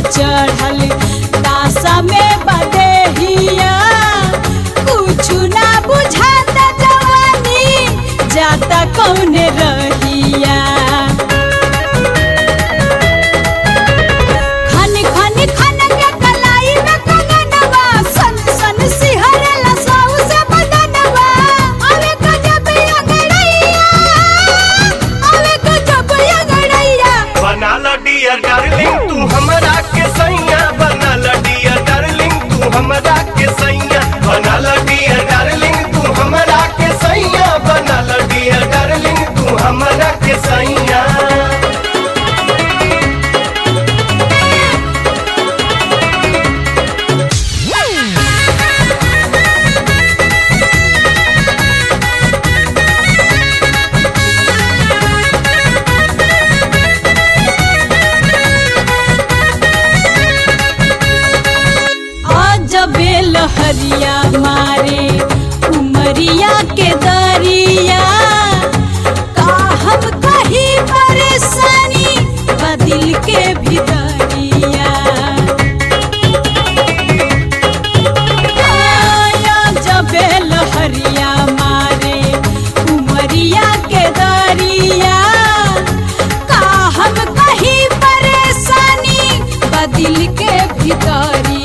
चढ़ल दासा में बदेहिया कुछ ना बुझाता जवानी जाता कौन रहिया खन खन खन के कलाई में कंगनवा सन सन सिहरला साउ से बदनवा अवे गजब अगड़ैया अवे गजब अगड़ैया बना ला डियर डार्लिंग तू हमरा के सैया बना ला डियर डार्लिंग तू हमरा के सैया बना ला डियर डार्लिंग तू हमरा के सैया बना ला डियर डार्लिंग तू हमरा के सैया अजबे लहरिया मारे उमरिया के दरिया का हम कहीं परेशानी बदिल के भीतरिया अजबे लहरिया मारे उमरिया के दरिया का हम कहीं परेशानी बदिल के भीतरिया